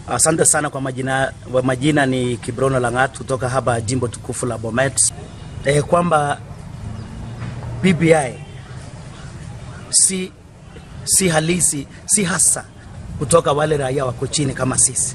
Asante sana kwa majina, kwa majina ni Kibrono Langat kutoka hapa jimbo tukufu la Bomet. E, kwamba BBI si, si halisi si hasa kutoka wale raia wako chini kama sisi.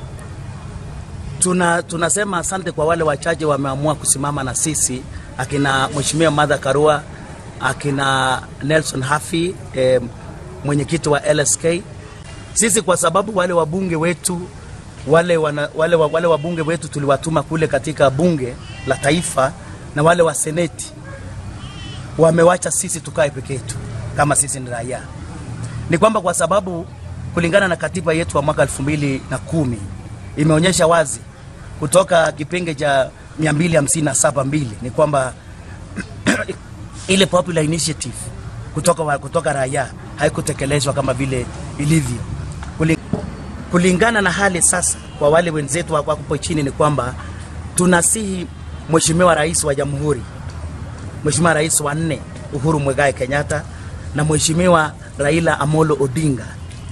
Tuna, tunasema asante kwa wale wachache wameamua kusimama na sisi, akina Mheshimiwa Martha Karua, akina Nelson Hafi eh, mwenyekiti wa LSK. Sisi kwa sababu wale wabunge wetu wale, wana, wale, wale wabunge wetu tuliwatuma kule katika bunge la taifa na wale wa seneti wamewacha sisi tukae peke yetu kama sisi ni raia. Ni kwamba kwa sababu kulingana na katiba yetu wa mwaka elfu mbili na kumi imeonyesha wazi kutoka kipenge cha 257 mbili ni kwamba ile popular initiative kutoka, wa, kutoka raia haikutekelezwa kama vile ilivyo. Kuli- Kulingana na hali sasa, kwa wale wenzetu wako hapo chini, ni kwamba tunasihi Mheshimiwa Rais wa Jamhuri, Mheshimiwa Rais wa nne Uhuru Mwegai Kenyatta na Mheshimiwa Raila Amolo Odinga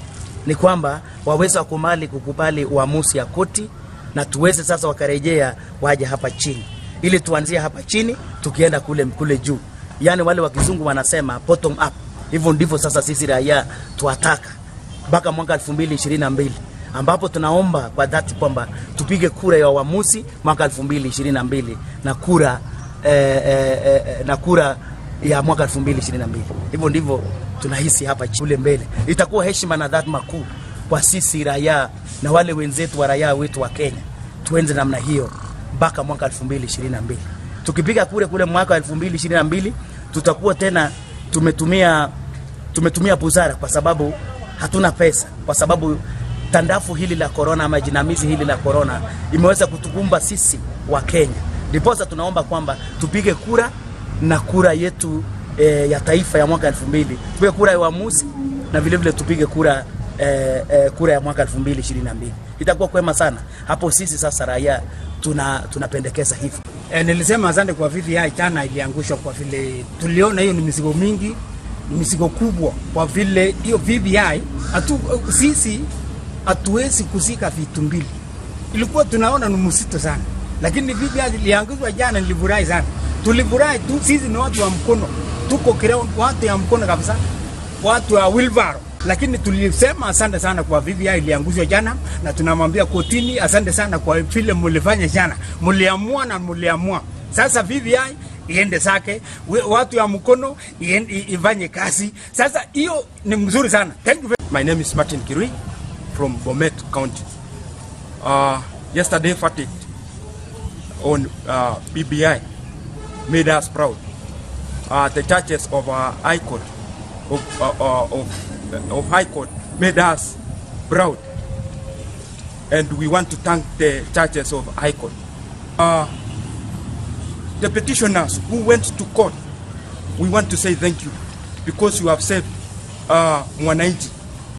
ni kwamba waweze wakubali kukubali uamuzi ya koti na tuweze sasa wakarejea waje hapa chini, ili tuanzie hapa chini tukienda kule, kule juu. Yaani wale wa kizungu wanasema bottom up. Hivyo ndivyo sasa sisi raia tuwataka mpaka mwaka 2022 ambapo tunaomba kwa dhati kwamba tupige kura ya uamuzi mwaka 2022 na kura eh, eh, eh, na kura ya mwaka 2022. Hivyo ndivyo tunahisi hapa kule mbele. Itakuwa heshima na dhati kuu kwa sisi raia na wale wenzetu wa raia wetu wa Kenya, tuenze namna hiyo mpaka mwaka 2022. Tukipiga kura kule mwaka 2022 tutakuwa tena tumetumia tumetumia busara, kwa sababu hatuna pesa, kwa sababu tandafu hili la korona ama jinamizi hili la korona imeweza kutukumba sisi wa Kenya. Ndiposa tunaomba kwamba tupige kura na kura yetu e, ya taifa ya mwaka 2000 tupige kura ya uamuzi na vile vile tupige kura e, e, kura ya mwaka 2022 itakuwa kwema sana hapo. Sisi sasa raia tuna tunapendekeza hivyo. E, nilisema asante kwa VVI jana iliangushwa kwa vile tuliona hiyo ni mizigo mingi, ni mizigo kubwa, kwa vile hiyo VVI atu, sisi hatuwezi kuzika vitu mbili, ilikuwa tunaona ni msito sana, lakini VVI iliangushwa jana, nilifurahi sana. Tulifurahi tu, sisi ni watu wa mkono, tuko ground, watu ya mkono kabisa, watu wa wheelbarrow lakini tulisema asante sana kwa VVI iliangushwa jana, na tunamwambia kotini asante sana kwa vile mulifanya jana, muliamua na muliamua. Sasa VVI iende zake, we- watu ya mkono iende- i- ifanye kazi. Sasa hiyo ni mzuri sana. Thank you very My name is Martin Kirui from Bomet County. Uh, yesterday verdict on uh, BBI made us proud. Uh, the judges of uh, High Court of, uh, uh, of, of High Court made us proud, and we want to thank the judges of High Court. Uh, the petitioners who went to court, we want to say thank you because you have saved uh, Mwananchi